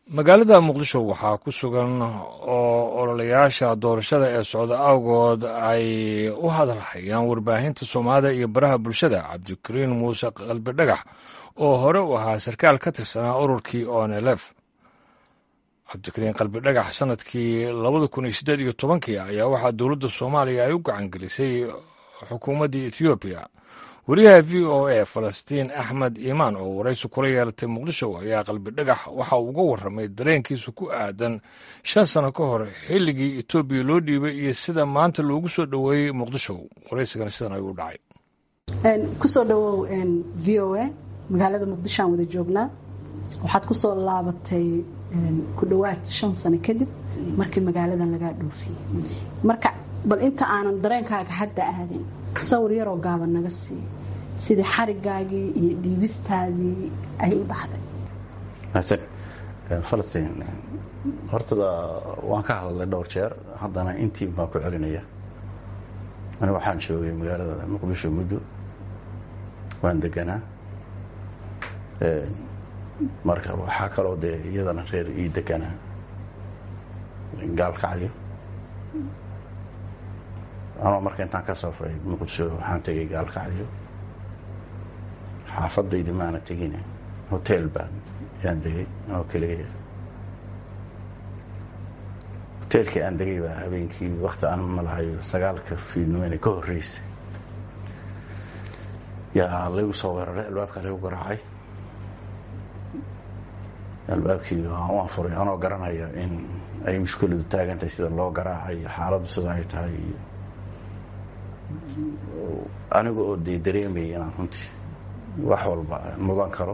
magaalada muqdisho waxaa ku sugan oo ololayaasha doorashada ee socda awgood ay u hadalhayaan warbaahinta soomaalida iyo baraha bulshada cabdikariin muuse qalbi dhagax oo hore u ahaa sarkaal ka tirsanaa ururkii onelef cabdikariin qalbi dhagax sanadkii labada kun iyo siddeed iyo tobankii ayaa waxaa dowladda soomaaliya ay u gacan gelisay xukuumaddii ethoobiya wariyaha v o a falastiin axmed iimaan oo waraysi kula yeelatay muqdisho ayaa qalbi dhagax waxa uu uga warramay dareenkiisa ku aadan shan sano ka hor xilligii etoobiya loo dhiibay iyo sida maanta loogu soo dhoweeyey muqdisho waraysigana sidan ayuu dhacay kusoo dhawow v o a magaalada muqdisho aan wada joognaa waxaad kusoo laabatay ku dhowaad shan sano kadib markii magaaladan lagaa dhoofiyey marka bal inta aanan dareenkaaga hadda aadin sawir yaroo gaaban naga siiy sidii xarigaagii iyo dhiibistaadii ay u dhacday mahadsan falastiin hortada waan ka hadlay dhowr jeer haddana intii baan ku celinaya ani waxaan joogay magaalada muqdisho muddo waan deganaa marka waxaa kaloo dee iyadana reer ii deganaa gaalkacyo anoo marka intaan ka safray muqdisho waxaan tegay gaalkacyo xaafadaydi maana tegine hotel baan yaan degay anoo keligaya hoteelkii aan degay baa habeenkii wakti aan malahayo sagaalka fiidnimeyna ka horreysay yaa laygu soo weeraray albaabka laygu garaacay albaabkii waan furay anoo garanaya in ay mushkiladu taagantahay sida loo garaacay xaaladdu sida ay tahay iyo aniga oo dee dareemayay inaan runtii wax walba mudan karo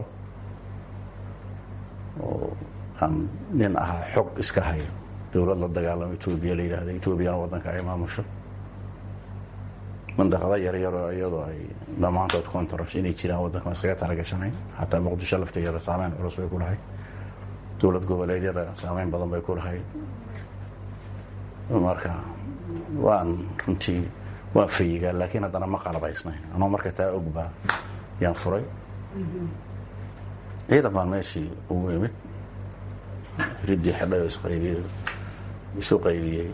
oo aan nin ahaa xog iska hayo dowlad la dagaalamo etoobiya la yidhaahda etoobiyana waddanka ay maamusho mandaqado yaryaroo iyadoo ay dhammaantood contras inay jiraan waddanka iskaga talagashanayn xataa muqdisho laftigeeda saameyn culus bay ku lahayd dowlad goboleedyada saameyn badan bay ku lahayd marka waan runtii waan fayigaa laakiin haddana ma qalabaysnayn anoo marka taa ogbaa yaan furay ciidan baan meeshii ugu imid riddii xidhay oo isqaybiyey isu qaybiyey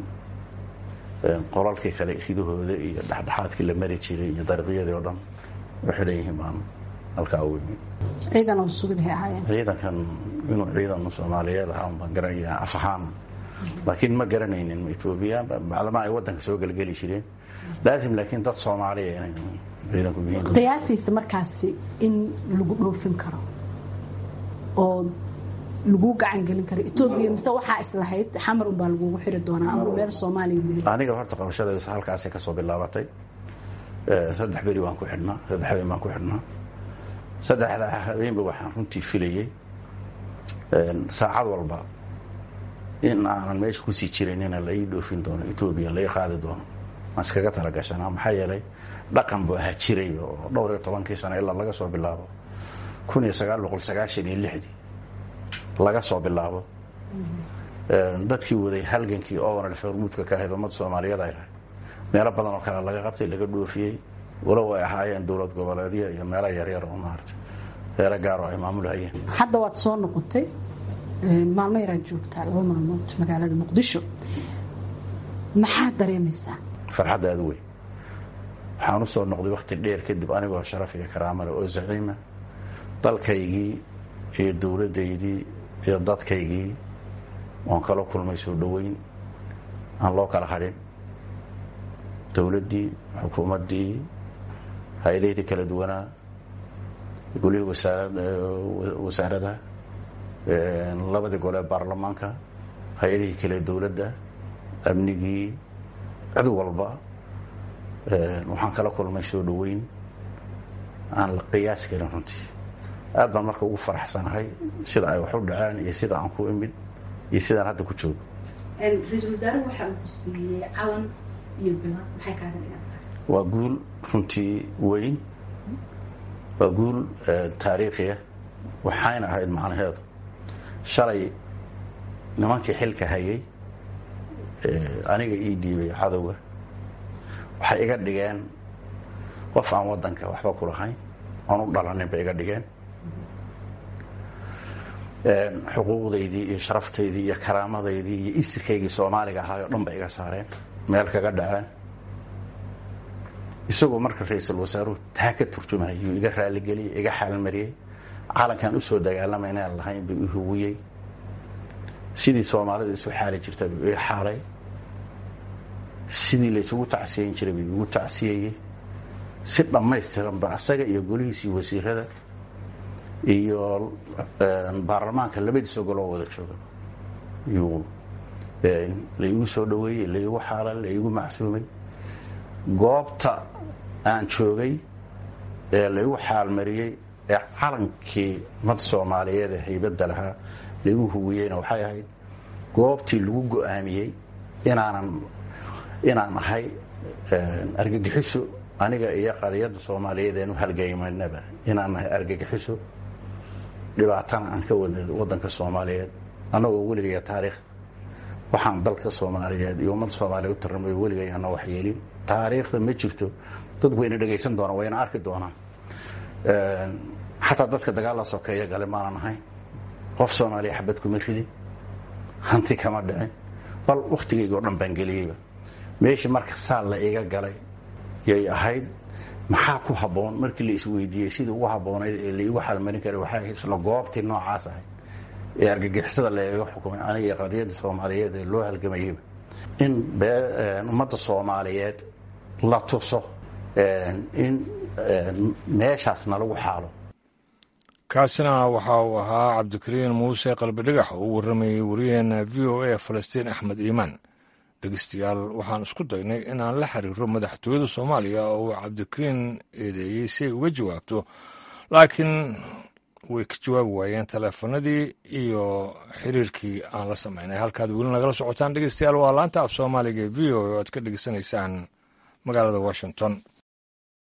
qolalkii kale ridahooda iyo dhexdhexaadkii la mari jiray iyo dariiqyadii oo dhan u xidhan yihiin baan halkaa ugu imid ciidan oo sugdahay ahaayeen ciidankan inuu ciidan soomaaliyeed ahaa baan garanaya af ahaan laakiin ma garanaynin etoobiya bacdama ay waddanka soo gelgeli jireen laazim laakiin dad soomaaliya inay ciidanku yihiin qiyaasiisa markaasi in lagu dhoofin karo oo lagu gacan gelin karo etoobiya mise waxaa islahayd xamar unbaa lagugu xiri doonaa ama meel soomaaliya aniga horta qabashadeedu halkaasay kasoo bilaabatay saddex beri waan ku xidhnaa saddex habeen baan ku xidhnaa saddexda habeenba waxaan runtii filayey saacad walba in aanan meesha kusii jiranina la ii dhoofin doono etoobiya la ii qaadi doono aan iskaga talagashanaa maxaa yeelay dhaqan buu ahaa jiray oo dhowr iyo tobankii sano ilaa laga soo bilaabo kun iyo sagaal boqol sagaashan iyo lixdii laga soo bilaabo dadkii waday halgankii oonalf hormuudka ka ahayd ummadda soomaaliyeed ay lahayd meelo badan oo kale laga qabtay laga dhoofiyey walow ay ahaayeen dowlad goboleedyo iyo meelo yaryar oo maarata reero gaar oo ay maamulhayeen hadda waad soo noqotay maalmo yaraad joogtaa laba maalmood magaalada muqdisho maxaad dareemaysaa farxadda aada weyn waxaan u soo noqday wakti dheer kadib anigoo sharaf iyo karaamale oo zaciima dalkaygii iyo dowladdaydii iyo dadkaygii oon kala kulmay soo dhoweyn aan loo kala hadhin dowladdii xukuumaddii hay-adahii kala duwanaa golihii wasaarada labadii gole baarlamaanka hay-adihii kale dowladda amnigii cid walba waxaan kala kulmay soo dhoweyn aan la qiyaasi karin runtii aad baan marka ugu faraxsanahay sida ay wax u dhaceen iyo sida aan ku imid iyo sidaan hadda ku joogo ra-iisul wasaare waxa uu ku siiyey calan iyo bila maxay kaaga dhigan tahay waa guul runtii weyn waa guul taariikhiya waxayna ahayd macnaheedu shalay nimankii xilka hayay aniga ii dhiibay cadowga waxay iga dhigeen qof aan waddanka waxba ku lahayn oon u dhalanin bay iga dhigeen xuquuqdaydii iyo sharaftaydii iyo karaamadaydii iyo isirkaygii soomaaliga ahaay oo dhan ba iga saareen meel kaga dhaceen isagoo marka ra-iisul wasaaruhu taa ka turjumay yuu iga raaligeliyey iga xaalmariyey calankan usoo dagaalamay inaan lahayn buu ihuwiyey sidii soomaalida isu xaali jirta buu ii xaalay sidii laysugu tacsiyeyn jiray buu igu tacsiyeyey si dhammaystiranba asaga iyo golihiisii wasiirada iyo baarlamaanka labadiisa goloo wada jooga yuu laigu soo dhaweeyey laigu xaalay laigu macsuumay goobta aan joogay ee laigu xaalmariyey ee calankii mad soomaaliyeed ee haybadda lahaa laigu huwiyeyna waxay ahayd goobtii lagu go-aamiyey inaanan inaan ahay argagixiso aniga iyo qadiyadda soomaaliyeed eenu halgaymanaba inaan nahay argagixiso dhibaatana aan ka wadna waddanka soomaaliyeed annagoo weligaya taariikh waxaan dalka soomaaliyeed iyo ummadda soomaaliya u tarnamay weligay ana waxyeelin taariikhda ma jirto dad wayna dhegaysan doonaan wayna arki doonaan xataa dadka dagaalla sokeeya gale maanan ahayn qof soomaaliya xabad kuma ridin hanti kama dhicin bal wakhtigayga oo dhan baan geliyeyba meeshii marka saal la iga galay yay ahayd maxaa ku habboon markii la isweydiiyey sidii ugu habboonayd ee laigu xalmarin karay waxay ahayd isla goobtii noocaas ahayd ee argagixisada lagaga xukumay aniga iyo qadiyadda soomaaliyeed ee loo halgamayeyba in ummadda soomaaliyeed la tuso in meeshaasna lagu xaalo kaasina waxa uu ahaa cabdikariin muuse qalbidhigax oo u warramayey wariyaheena v o a falastiin axmed iimaan dhegeystayaal waxaan isku daynay inaan la xiriiro madaxtooyada soomaaliya oo uu cabdikariin eedeeyey si ay uga jawaabto laakiin way ka jawaabi waayeen taleefanadii iyo xiriirkii aan la samaynay halkaad weli nagala socotaan dhegeystayaal waa laanta af soomaaliga ee v o a o aad ka dhegeysanaysaan magaalada washington